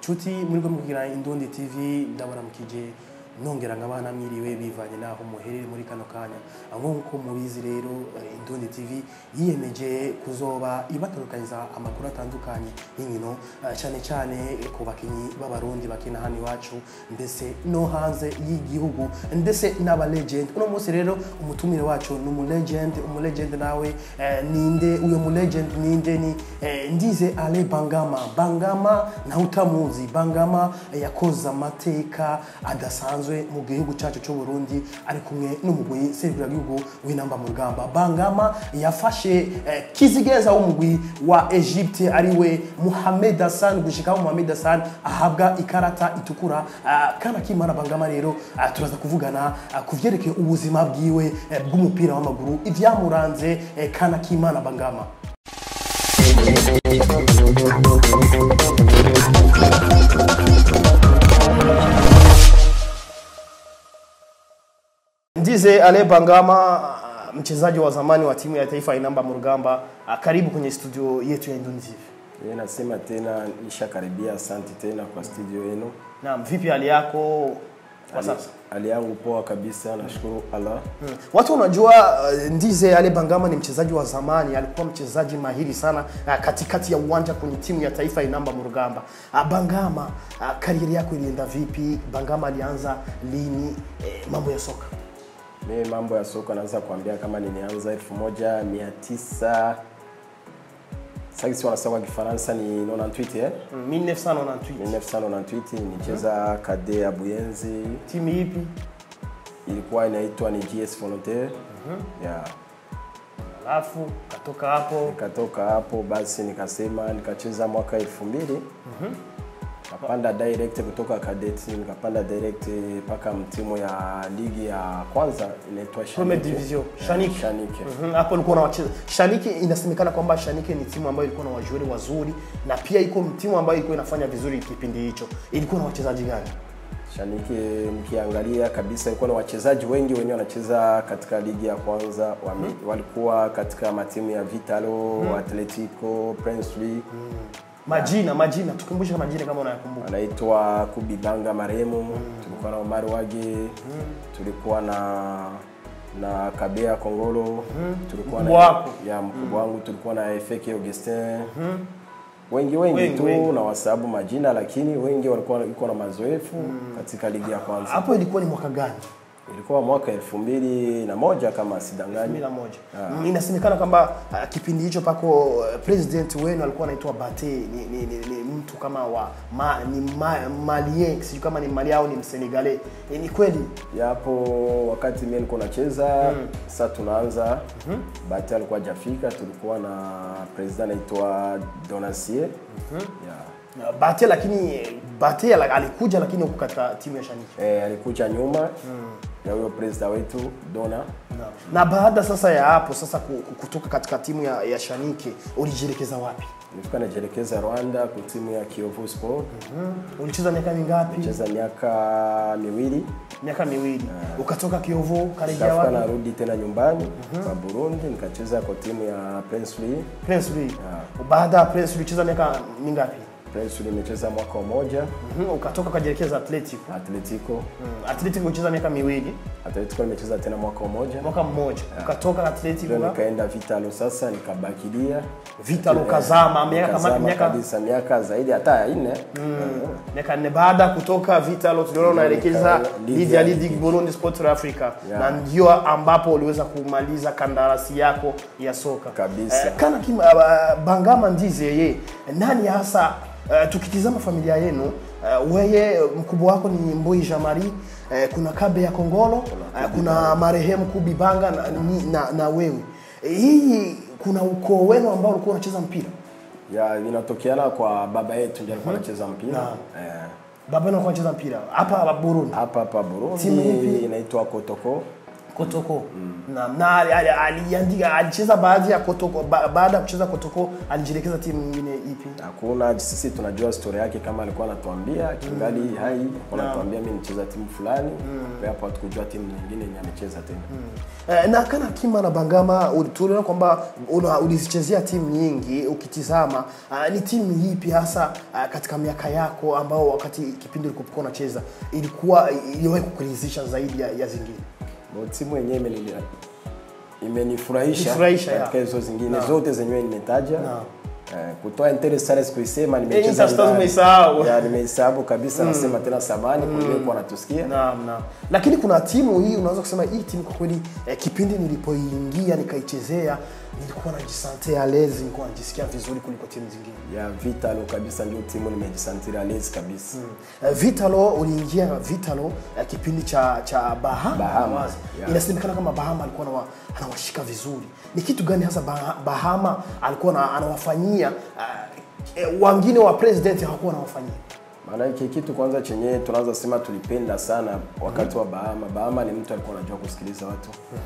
nshuti muri bwo mugira indundi tv ndabaramukije nongera nk'abana mwiriwe bivanye n'aho muherere muri kano kanya nk'uko mubizi rero eh, indundi tv yiyemeje kuzoba ibatorokaniza amakuru atandukanye y'inkino eh, cyane cyane ku bakinnyi b'abarundi bakina hano iwacu ndetse no hanze y'igihugu ndetse n'aba legend uno munsi rero umutumire wacu ni umulegend umulegend nawe eh, ninde uyo mulegend ninde ni eh, ndize ale bangama bangama nawe utamuzi bangama eh, yakoze amateka adasanzwe mu gihugu cyacu cy'u Burundi ari kumwe n'umugwi serukiragihugu w'inamba mu rugamba bangama yafashe eh, kizigeza w'umugwi wa Egypte ariwe Mohamed Hassan gushikaho Mohamed Hassan ahabwa ikarata itukura ah, kana kimara bangama rero ah, turaza kuvugana ah, ku vyerekeye ubuzima bwiwe eh, bw'umupira w'amaguru ivyamuranze eh, kana kimana bangama Ndize Ale Bangama mchezaji wa zamani wa timu ya taifa ya Inamba Murugamba, karibu kwenye studio yetu ya Induni TV. Yeye nasema tena nishakaribia, asante tena kwa studio yenu. Naam, vipi hali yako kwa sasa? Hali yangu poa kabisa, nashukuru Allah. Hmm. Watu wanajua uh, Ndize Ale Bangama ni mchezaji wa zamani, alikuwa mchezaji mahiri sana uh, katikati ya uwanja kwenye timu ya taifa ya Inamba Murugamba. Uh, Bangama, uh, karieri yako ilienda vipi? Bangama alianza lini eh, mambo ya soka? Mimi mambo ya soka naweza kuambia kama nilianza elfu moja mia tisa sasa wanasema kwa Kifaransa ni 98 eh? Mm, 1998. 1998 nicheza kade ya Buyenzi, Timu ipi? ilikuwa inaitwa ni GS Volontaire. Yeah. Alafu katoka hapo Nikatoka hapo basi nikasema nikacheza mwaka elfu mbili nikapanda direct kutoka kadeti nikapanda direct mpaka mtimu ya ligi ya kwanza inaitwa Premier Shanike. Division, Yeah, Shanike. Shanike. Mhm, hapo ulikuwa na wacheza Shanike. Inasemekana kwamba Shanike ni timu ambayo ilikuwa na wajueri wazuri na pia iko timu ambayo ilikuwa inafanya vizuri kipindi hicho. Ilikuwa na wachezaji gani? Shanike mkiangalia kabisa ilikuwa na wachezaji wengi wenyewe wanacheza katika ligi ya kwanza wame, walikuwa katika matimu ya Vitalo, Atletico, Princely Majina, majina, tukumbushe majina kama unayakumbuka. anaitwa Kubibanga marehemu tulikuwa na Omar Wage tulikuwa na na Kabea Kongolo tulikuwa Mkubwa na wako. ya mkubwa wangu tulikuwa na Efeke Augustin wengi wengi, Wengi, tu wengi. na wasababu majina, lakini wengi walikuwa iko na mazoefu katika ligi ya kwanza. Hapo ilikuwa ni mwaka gani? Ilikuwa mwaka elfu mbili na moja kama sidanganyi. 2001. Mm, Inasemekana kwamba uh, kipindi hicho pako uh, president wenu alikuwa anaitwa Bate ni, ni, ni, ni mtu kama wa ma, ni ma, malien sijui kama ni mali au ni msenegale. E, ni kweli? Yapo wakati mimi nilikuwa nacheza sasa tunaanza Bati alikuwa hajafika, tulikuwa na president anaitwa Donacier yeah. Na Bate lakini Bate ala- alikuja lakini huko katika timu ya Shaniki. Eh, alikuja nyuma ya huyo president wetu Dona. Na, na baada sasa ya hapo sasa ku- ku- kutoka katika timu ya, ya Shanike ulijielekeza wapi? Nilifika najielekeza Rwanda kwa timu ya Kiyovu Sport. Ulicheza miaka mingapi? Cheza miaka miwili, Miaka miwili. Ukatoka Kiyovu karejea nikafika wapi? narudi tena nyumbani kwa Burundi, nikacheza kwa timu ya Prince Louis. Prince Louis. Baada ya Prince ulicheza miaka mingapi? Prince Louis nimecheza mwaka mmoja, Mhm, ukatoka ukajielekeza Atletico. Atletico. Mm, Atletico ulicheza miaka miwili, Atletico nimecheza tena mwaka mmoja. mwaka mmoja. Ukatoka Atletico Ndio na nikaenda Vitalo sasa nikabakilia. Vitalo kazama miaka kama Nikazama miaka kabisa miaka zaidi hata ya nne. miaka nne baada ya kutoka Vitalo tuliona unaelekeza Nika- ligi ya Ligi- Ligi Burundi Sport Africa Yeah. na ndio ambapo uliweza kumaliza kandarasi yako ya soka Kabisa. Eh, kana kim, uh, Bangama Ndize yeye nani hasa uh, tukitizama familia yenu uh, weye mkubwa wako ni Mboi Jamari uh, kuna Kabe ya Kongolo uh, kuna marehemu Kubi Banga na, ni- na, na wewe Eh, hii kuna ukoo wenu ambao ulikuwa unacheza mpira Ya inatokeana kwa baba yetu ndiye alikuwa anacheza mpira. Naam. Eh, baba yenu alikuwa anacheza mpira hapa Burundi hapa hapa Timu Burundi ipi? inaitwa Kotoko. Kotoko. Na na ali- ali- aliandika alicheza baadhi ya Kotoko ba, baada ya kucheza Kotoko alijielekeza timu nyingine ipi? Hakuna, sisi tunajua story yake kama alikuwa anatuambia kingali hai, alikuwa anatuambia mimi nicheza timu fulani. Kwa hapo hatukujua timu nyingine yenye amecheza tena. Eh, na kana Kima na Bangama uli- tuliona kwamba una- ulizichezea timu nyingi ukitizama uh, ni timu ipi hasa uh, katika miaka yako ambao wakati kipindi ulikokuwa unacheza ilikuwa iliwahi kukuridhisha zaidi ya, ya zingine Bo, timu yenyewe imeni- imenifurahisha Nifurahisha, katika ya. hizo zingine Naam. zote zenyewe nimetaja. Naam. Eh, kutoa Inter Stars kuisema Inter nimecheza Stars ndani. umeisahau. Ya, nimeisahau kabisa nasema tena samani kwa hiyo kwa natusikia. Naam, naam. Lakini kuna timu hii unaweza kusema hii timu kwa kweli eh, kipindi nilipoingia nikaichezea nilikuwa najisante alezi, nilikuwa najisikia vizuri kuliko timu zingine. Ya Vitalo kabisa ndio timu nimejisantira lezi kabisa. Eh, Vitalo uliingia Vitalo eh, kipindi cha cha Bahama, Bahama, wazi. yeah. Inasemekana kama Bahama alikuwa anawa, anawashika vizuri. Ni kitu gani hasa Bah- Bahama alikuwa na, anawafanyia uh, eh, wengine wa president hawakuwa wanawafanyia? Maana hiki kitu kwanza chenyewe tunaanza sema tulipenda sana wakati wa Bahama. Bahama ni mtu alikuwa anajua kusikiliza watu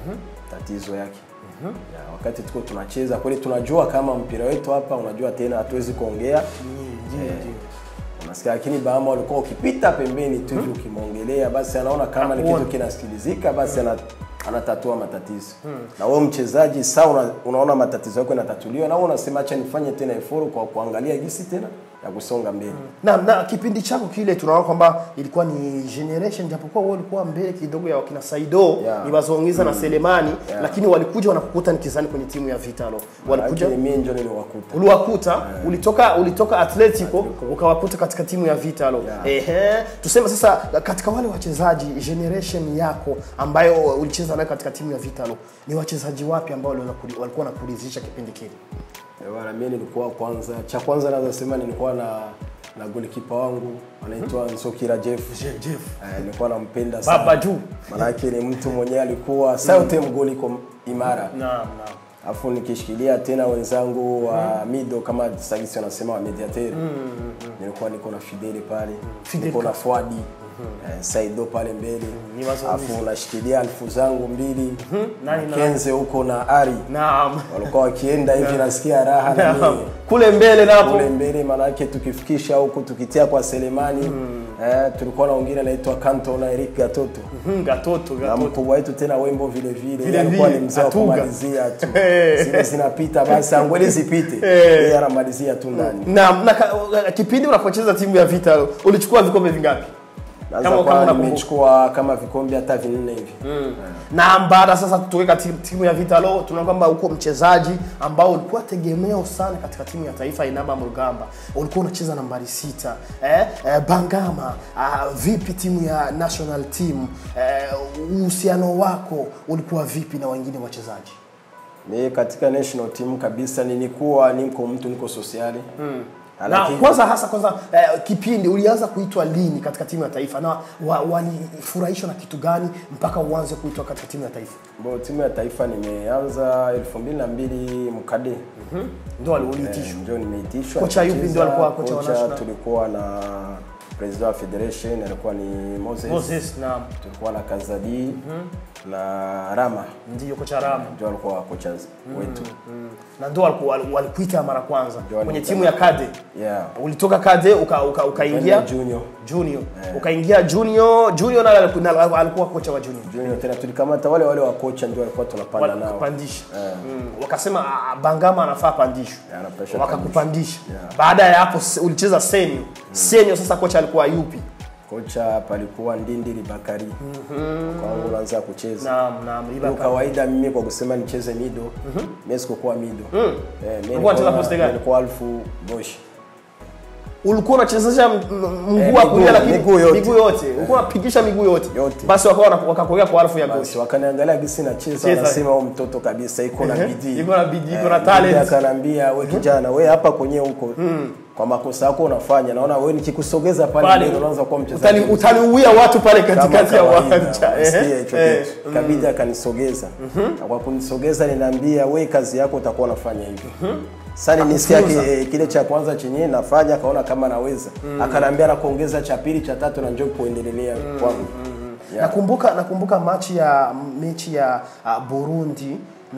tatizo yake. Ya, wakati tuko tunacheza kweli tunajua kama mpira wetu hapa unajua tena hatuwezi kuongea Ndio, Eh, ndio. unasikia lakini Bahama walikuwa ukipita pembeni tu hivi ukimwongelea basi anaona kama ni kitu Hakuoni. kinasikilizika basi ana, anatatua matatizo na wewe mchezaji saa una, unaona matatizo yako yanatatuliwa na wewe unasema acha nifanye tena effort kwa kuangalia jinsi tena ya kusonga mbele na, na kipindi chako kile tunaona kwamba ilikuwa ni generation japokuwa wewe ulikuwa mbele kidogo ya wakina Saido Yeah. Ibazongiza na Selemani Yeah. lakini walikuja wanakukuta nikizani kwenye timu ya Vitalo walikuja Lakini mimi ndio niliwakuta uliwakuta ulitoka ulitoka Atletico ukawakuta katika timu ya Vitalo Yeah. ehe tuseme sasa katika wale wachezaji generation yako ambayo ulicheza nayo katika timu ya Vitalo ni wachezaji wapi ambao waliweza kuli- walikuwa nakuridhisha kipindi kile Eh, bwana, mimi nilikuwa kwanza, cha kwanza naweza sema nilikuwa na na golikipa wangu anaitwa Nsokira Jeff. Jeff Eh, nilikuwa nampenda sana. Baba juu Manake ni mtu mwenyewe alikuwa sauti mgoli iko imara. naam naam Alafu nikishikilia tena wenzangu wa mido kama sagisi wanasema wa mediateur. Nilikuwa niko na Fidele pale. Fidel Niko na Fuadi. Eh, Saido pale mbele. Ni wazo Alafu nashikilia alfu zangu mbili. Nani na- Kenze huko na Ari. naam Walikuwa wakienda hivi nasikia raha na Naam. mimi kule mbele napo kule mbele manake tukifikisha huku tukitia kwa Selemani eh, tulikuwa na wengine anaitwa Kanto na Eric Gatoto Mhm, gatoto na gatoto mkubwa wetu tena Wembo vile vile Vile Yeye alikuwa vile, ni mzee wa Atuga. kumalizia tu zile zinapita basi angweli zipite yeye anamalizia tu ndani na, na ka, kipindi unapocheza timu ya Vitalo ulichukua vikombe vingapi Naanza Kama- kwa kama unakumbuka. nimechukua kama vikombe hata vinne hivi na baada sasa tutoke katika timu ya Vitalo tunaona kwamba uko mchezaji ambao ulikuwa tegemeo sana katika timu ya taifa Inaba Mrugamba ulikuwa unacheza nambari sita eh, eh, Bangama ah, vipi timu ya national team eh, uhusiano wako ulikuwa vipi na wengine wachezaji mimi katika national team kabisa nilikuwa niko mtu niko sosiali na Lakini- kwanza hasa kwanza eh, kipindi ulianza kuitwa lini katika timu ya taifa na wa- walifurahishwa na kitu gani mpaka uanze kuitwa katika timu ya taifa Bo, timu ya taifa nimeanza elfu mbili na mbili mkade ndio uliitishwa Eh, ndio nimeitishwa Kocha yupi nikacheza. ndio alikuwa kocha wa national? tulikuwa na president wa federation alikuwa ni Moses, Moses na tulikuwa na Kazadi na Rama ndio kocha Rama ndio alikuwa kocha wetu na ndio waliku- wali- walikuita mara kwanza Ndio kwenye walikuita. timu ya Kade yeah ulitoka Kade uka, uka, ukaingia Kwenda junior junior ukaingia junior junior naye aliku- na alikuwa kocha wa junior junior tena tulikamata wale wale wa kocha ndio walikuwa tunapanda nao wakapandisha Eh. mm. wakasema "Ah, Bangama anafaa pandishwe Yeah, anapasha wakakupandisha Yeah. baada ya hapo se- ulicheza senior senior sasa kocha alikuwa yupi kocha palikuwa Ndindiri Bakari kwangu unaanza kucheza naam naam Kwa Ibaka. kawaida mimi kwa kusema nicheze mido mimi sikukuwa mido eh, mimi Ulikuwa nilikuwa- unacheza posti gani? nilikuwa alfu boshi ulikuwa unachezesha m- m- Eh, mguu wa kulia miguu- lakini miguu yote. miguu yote ulikuwa unapigisha miguu yote Yote. basi wakawa wana- wakakuweka kwa alfu ya goshi basi wakaniangalia gisi nacheza Cheza. wanasema huyu mtoto kabisa iko na bidii Iko na bidii, iko na Eh, talent. bidii akaniambia we kijana we hapa kwenye huko kwa makosa yako unafanya naona we nikikusogeza pale Pale, mbele unaanza kuwa mchezaji utani- utaniuia watu pale kama katikati ya kawaida, uwanja unasikia Ehe. hicho Eh, kitu kabidi akanisogeza na kwa kunisogeza ninaambia we kazi yako utakuwa unafanya hivi sasa nisikia ki, eh, kile cha kwanza chenye nafanya akaona kama naweza akaniambia na kuongeza cha pili cha tatu na njoo kuendelea kwangu Yeah. nakumbuka nakumbuka machi ya mechi ya uh, Burundi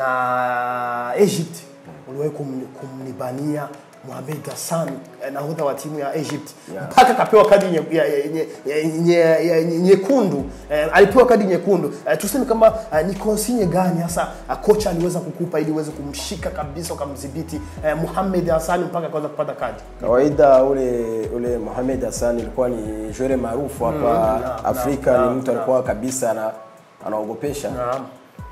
na Egypt uliwahi kum, kumnibania Mohamed Hassan eh, nahodha wa timu ya Egypt Yeah. mpaka akapewa kadi nye- ya- ya- nye- ya- nye- ya- nye- nyekundu eh, alipewa kadi nyekundu eh, tuseme kama eh, ni konsinye gani hasa eh, kocha aliweza kukupa ili uweze kumshika kabisa ukamdhibiti eh, Mohamed Hassan mpaka akaweza kupata kadi kawaida ule ule Mohamed Hassan ilikuwa ni jwere maarufu hapa naam, Afrika naam, ni naam, mtu alikuwa kabisa ana anaogopesha naam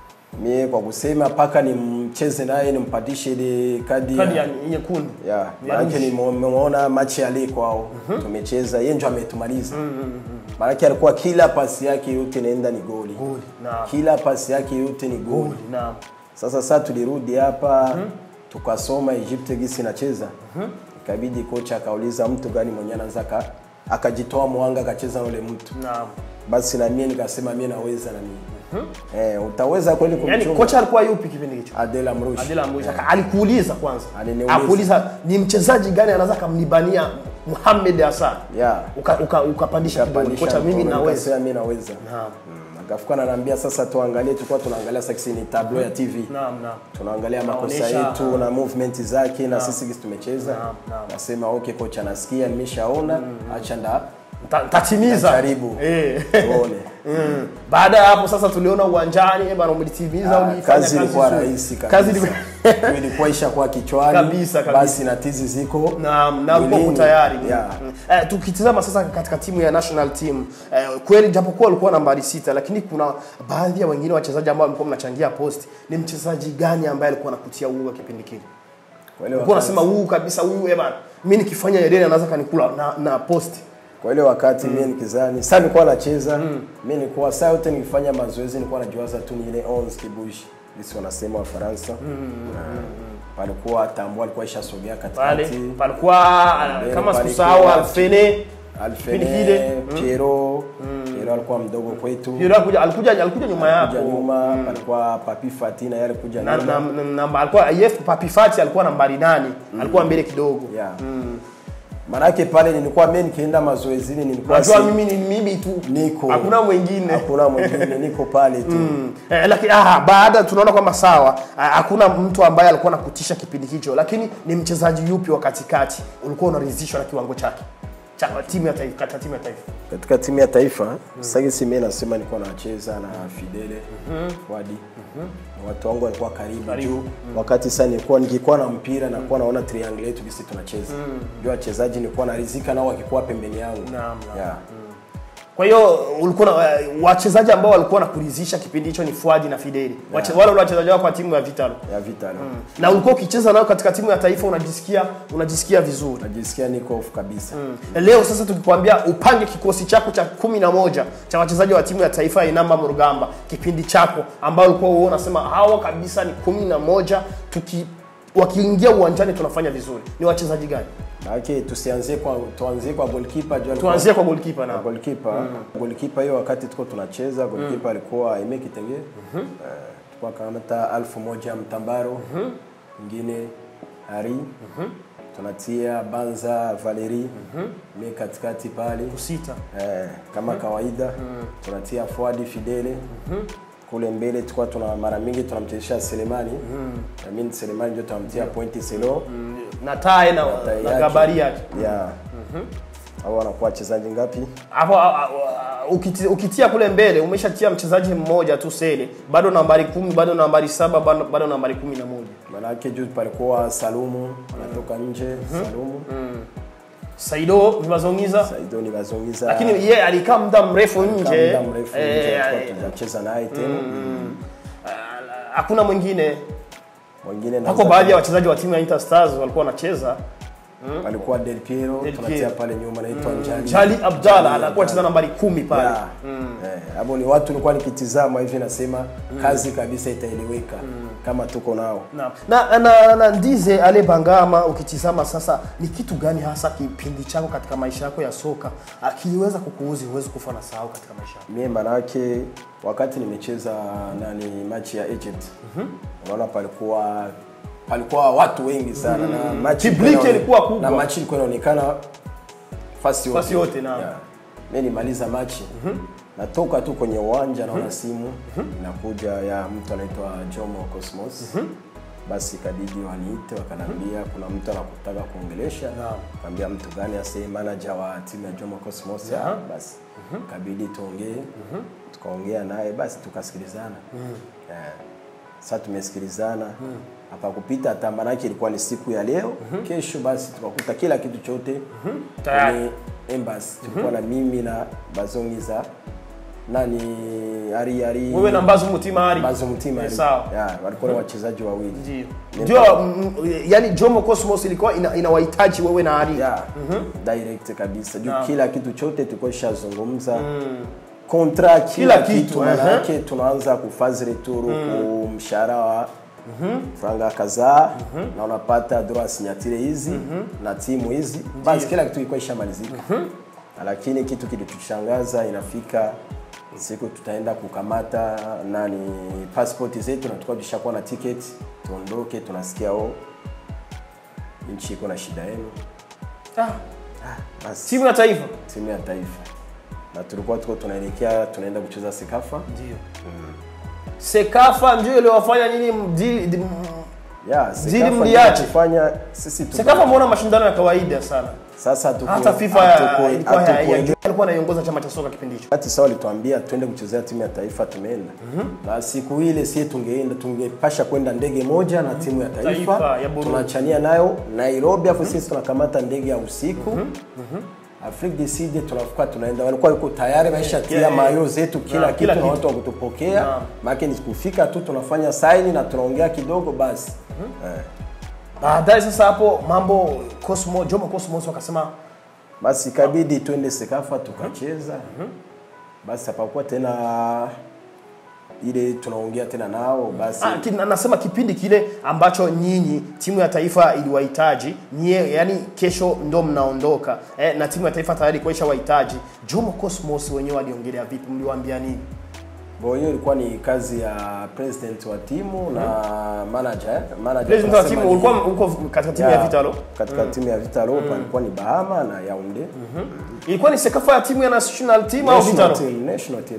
mie kwa kusema mpaka nimcheze naye nimpatishe ile kadi kadi ya ya nyekundu ya Ya maanake rushi. nimeona machi ya leo kwao tumecheza yeye ndio ametumaliza maanake alikuwa kila pasi yake yote inaenda ni goli Goli, naam. kila pasi yake yote ni goli Goli, naam sasa saa tulirudi hapa tukasoma Egypt gisi inacheza ikabidi kocha akauliza mtu gani mwenye anaweza aka- akajitoa mwanga akacheza na ule mtu naam basi na mie nikasema mie naweza na mie eh, utaweza kweli yani kumchunga kocha alikuwa yupi kipindi hicho Adela Amrouche Adela Mwisha alikuuliza kwanza Aliniuliza. akuuliza ni mchezaji gani anaweza kamnibania Mohamed Hassan yeah. uka, uka, ukapandisha kidole Kapandisha kocha mimi mkono, naweza nikasema mimi naweza naam Mm, akafuka ananiambia sasa tuangalie tulikuwa tunaangalia sasa ni tableau ya TV naam naam tunaangalia makosa Naonesha, yetu na movement zake na sisi gisi tumecheza Naam, naam. nasema okay kocha nasikia nimeshaona acha nda Nta- ntatimiza Jaribu. eh tuone Mm. baada ya hapo sasa tuliona uwanjani eh bana umelitimiza Ah, ulifanya kazi ilikuwa nzuri. rahisi kazi kabisa ilikuwa ilikuwa ishakuwa kichwani Kabisa, kabisa. basi na tizi ziko na na uko mwilini. tayari yeah. Mm. eh, tukitizama sasa katika timu ya national team eh, kweli japokuwa walikuwa nambari sita lakini kuna baadhi ya wengine wachezaji ambao walikuwa mnachangia post ni mchezaji gani ambaye alikuwa anakutia uoga kipindi kile Kwa ile ulikuwa wakati- unasema huyu kabisa huyu eh bana mimi nikifanya Eden anaweza kanikula na, na post kwa ile wakati mimi nikizani sasa nilikuwa nacheza mimi nilikuwa saa yote nikifanya mazoezi nilikuwa najiwaza tu ni ile 11 kibushi lisi wanasema wa Faransa palikuwa tambo alikuwa ishasogea pale katikati palikuwa Mbele kama pale sikusahau kwa- Alfene Alfene Kipindi kile. Piero Piero alikuwa mdogo kwetu Yule alikuja alikuja alikuja nyuma yako kuja nyuma palikuwa Papi Fatina yale kuja na, nyuma na, na, na, alikuwa yef Papi Fati alikuwa nambari nane alikuwa mbele kidogo yeah. Manake pale nilikuwa mimi nikienda mazoezini nilikuwa Unajua si- mimi ni mimi tu niko hakuna mwingine hakuna mwingine niko pale tu Eh, lakini ah, baada tunaona kwamba sawa ah, hakuna mtu ambaye alikuwa nakutisha kipindi hicho, lakini ni mchezaji yupi wa katikati ulikuwa unaridhishwa na kiwango chake cha timu ya taifa, katika timu ya taifa? katika timu ya taifa mm. sasa si mimi nasema nilikuwa nacheza na Fidele Wadi na watu wangu walikuwa karibu, Karibu. juu wakati sasa nilikuwa nikikuwa na mpira na kuwa naona triangle yetu kisi tunacheza ndio wachezaji nilikuwa narizika nao wakikuwa pembeni yangu Naam, naam. yeah. Kwa hiyo ulikuwa na eh, wachezaji ambao walikuwa nakuridhisha kipindi hicho ni Fuadi na Fideli Wache, wale wale wachezaji wako wa timu ya Vitalo ya Vital na ulikuwa ukicheza nao katika timu ya taifa unajisikia unajisikia vizuri najisikia niko off kabisa Leo sasa tukikwambia upange kikosi chako cha kumi na moja cha wachezaji wa timu ya taifa ya Inamba Murugamba, kipindi chako ambao ulikuwa uone unasema hawa kabisa ni kumi na moja tuki wakiingia uwanjani tunafanya vizuri, ni wachezaji gani? Maana tusianzie kwa tuanzie kwa goalkeeper juu alikuwa- Tuanzie kwa goalkeeper na na goalkeeper goalkeeper hiyo wakati tuko tunacheza goalkeeper alikuwa Aime Kitenge eh, tulikuwa kamata alfu moja Mtambaro mwingine Ari tunatia Banza Valeri mi katikati pale sita eh, kama kawaida tunatia Fuadi Fidele kule mbele tulikuwa tuna mara mingi tunamchezesha Selemani na mimi Selemani ndio tunamtia pointi selo na tae na, Tai na yake. gabari yake yeah au wanakuwa wachezaji ngapi hapo a- a- a- ukiti- ukitia kule mbele umeshatia mchezaji mmoja tu Sele, bado nambari kumi, bado nambari saba, bado, bado nambari kumi na moja. Manake juu palikuwa Salumu anatoka nje Salumu Saido Vibazongiza Saido ni bazongiza lakini yeye alikaa muda mrefu nje muda mrefu Eh, nje eh, tulikuwa tunacheza naye tena ah, hakuna mwingine mwingine na hako baadhi ya wachezaji wa timu ya Inter Stars walikuwa wanacheza alikuwa Del Piero Del tunatia Piero. pale nyuma naitwa Njali Jali Abdalla anakuwa anacheza nambari kumi pale Yeah. Eh, hapo ni watu nilikuwa nikitizama hivi nasema kazi kabisa itaeleweka kama tuko nao na, na, na, na Ndize Ale Bangama, ukitizama sasa, ni kitu gani hasa kipindi chako katika maisha yako ya soka ah, kiliweza kukuuzi huwezi kufa na sahau katika maisha yako? mie manake wakati nimecheza nani machi ya Egypt unaona palikuwa palikuwa watu wengi sana na machi Public ilikuwa inaone- ilikuwa kubwa. na machi ilikuwa inaonekana fasi yote Fasi yote, naam. Yeah. mimi nimaliza machi natoka tu kwenye uwanja naona simu inakuja ya mtu anaitwa Jomo Cosmos basi ikabidi waniite wakanambia kuna mtu anakutaka kuongelesha Naam. kaambia mtu gani ase manager wa timu ya Jomo Cosmos Yeah. Ah, basi ikabidi tuongee tukaongea naye basi tukasikilizana Eh, sasa tumesikilizana hapakupita hata manake ilikuwa ni siku ya leo kesho basi tukakuta kila kitu chote Tayari. kwenye embassy tulikuwa na mimi na bazongiza nani ari ari wewe na mbazo mutima ari bazo mtima Eh, ari. sawa yeah, walikuwa ni wachezaji wawili ndio Ni- ndio mm, yani Jomo Cosmos ilikuwa ina- inawahitaji wewe na ari yeah, direct kabisa juu Naam. kila kitu chote tulikuwa ishazungumza kontra kila, Kila kitu, kitu aha. manake tunaanza kufazi returu ku mshahara wa franga kadhaa na unapata droit signature hizi na timu hizi basi kila kitu ilikuwa ishamalizika lakini kitu kilitushangaza inafika siku tutaenda kukamata nani passport zetu na tulikuwa tushakuwa na ticket tuondoke tunasikia oh nchi iko na shida yenu ah, basi timu ya taifa timu ya taifa na tulikuwa tuko tunaelekea tunaenda kucheza sekafa ndio Sekafa ndio iliyowafanya nyinyi mdi- di- yeah, Zili Sekafa ndio mliache. kufanya sisi tu Sekafa mbona mashindano ya kawaida sana sasa hatuku- hata FIFA hatuku- ilikuwa ya- ya- hatukuele- alikuwa anaiongoza chama cha soka kipindi hicho wakati sawa walituambia twende kuchezea timu ya taifa tumeenda na siku ile sie tungeenda tungepasha kwenda ndege moja na timu ya taifa, Taifa ya Burundi. tunachania nayo Nairobi afu sisi tunakamata ndege ya usiku Afrique du Sud tunafika tunaenda, walikuwa yuko tayari maisha tia Yeah, yeah. mayo zetu kila Na, kitu kila na kitu. watu wa kutupokea Na. maana ni kufika tu tunafanya saini na tunaongea kidogo basi eh. baadaye sasa hapo mambo Cosmo Jomo Cosmos wakasema basi ikabidi twende Sekafa tukacheza. Basi hapakuwa tena ile tunaongea tena nao basi Ah, ki- na- nasema kipindi kile ambacho nyinyi timu ya taifa iliwahitaji nyie, yani kesho ndo mnaondoka eh, na timu ya taifa tayari kuisha wahitaji. Jomo Cosmos wenyewe waliongelea vipi? Mliwaambia nini? Bo, hiyo ilikuwa ni kazi ya president wa timu na manager eh? manager President wa tunasema timu ni- ulikuwa uko katika timu ya Yeah, Vitalo, katika timu ya Vitalo palikuwa ni Bahama na Yaounde ilikuwa ni sekafa ya timu ya national team au national Vitalo team, national team.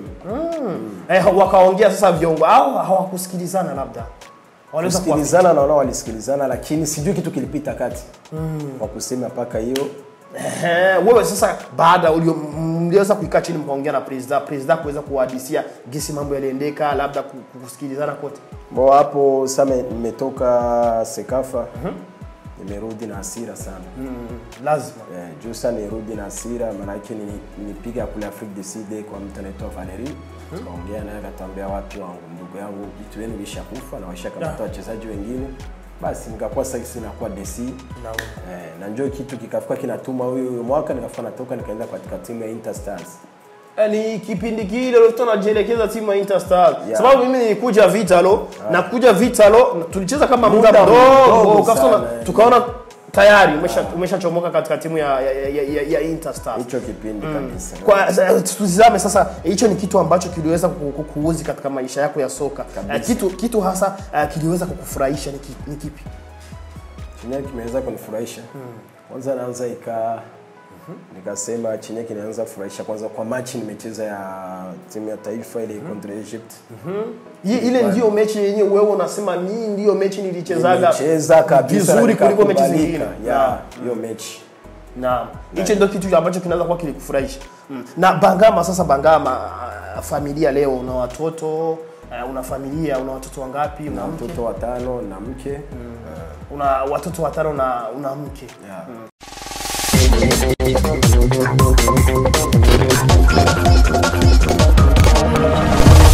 eh, wakaongea sasa viongo au hawakusikilizana, labda waliweza kuwa kusikilizana naona walisikilizana lakini sijui kitu kilipita kati kwa kusema mpaka hiyo Eh, wewe sasa baada ulio- mliweza kuikaa chini mkaongea na president president kuweza kuwahadisia gisi mambo yaliendeka labda ku- ku- kusikilizana kote bo hapo sasa nimetoka Sekafa nimerudi na hasira sana lazima Eh, juu sana nirudi na hasira maanake ni- nipiga kule Afrique du Sud kwa mtu anaitwa Valerie tukaongea naye akatambia watu wangu ndugu yangu vitu wenu vishakufa na washakamata wachezaji wengine basi nikakuwa sasa sisi nakuwa DC na eh, na njoo kitu kikafika kinatuma huyu huyu mwaka nikafika natoka nikaenda katika timu ya Interstars Eh, ni kipindi kile ulikuwa unajielekeza timu ya Interstar Yeah. sababu mimi nilikuja Vitalo na kuja Vitalo tulicheza kama muda Muda mdogo mdogo ukafika sana, na- eh. tukaona tayari umesha umeshachomoka katika timu ya ya, ya, ya, ya Interstar hicho kipindi kabisa kwa eh, tuzame sasa hicho ni kitu ambacho kiliweza ku- ku- kuuzi katika maisha yako ya soka Kabisa. Eh, kitu kitu hasa eh, kiliweza kukufurahisha ni, ki- ni kipi chenye kimeweza kunifurahisha kwanza naanza ika nikasema chenye kinaanza kufurahisha kwanza kwa machi nimecheza ya timu ya taifa ile contra Egypt Hii- ile ndio mechi yenye wewe unasema mimi ndio mechi nilichezaga nimecheza kabisa vizuri na kuliko mechi nikakubalika. zingine ya hiyo mechi Naam, hicho ndio kitu ambacho kinaweza kuwa kilikufurahisha. Mm. Na Bangama sasa, Bangama ah, familia leo, una watoto eh, una familia, una watoto wangapi? Una na mke? mtoto watano na mke Una watoto watano na una mke. yeah.